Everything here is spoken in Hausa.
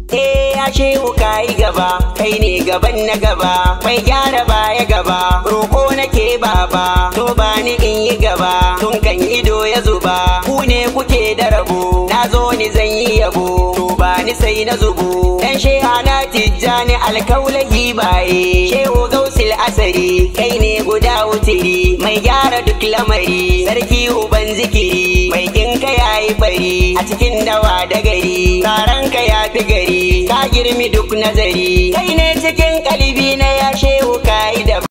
Eh ya shehu ka yi gaba, kai ne gaban na gaba, mai gyara baya gaba, roƙo nake baba, to ba ni in yi gaba, tun kan ido ya zuba, ku ne kuke da rabo, na zo ni zan yi yabo, to ba ni sai na zubo, dan sheha na tijjani alkaulahi baye, shehu gausil asari, kai ne guda wutiri, mai gyara duk lamari, sarki uban zikiri, mai kinka yayi bari, a cikin dawa da gari, ka ya fi gari, ka girmi duk nazari, kai ne cikin kalbi na ya shehu ka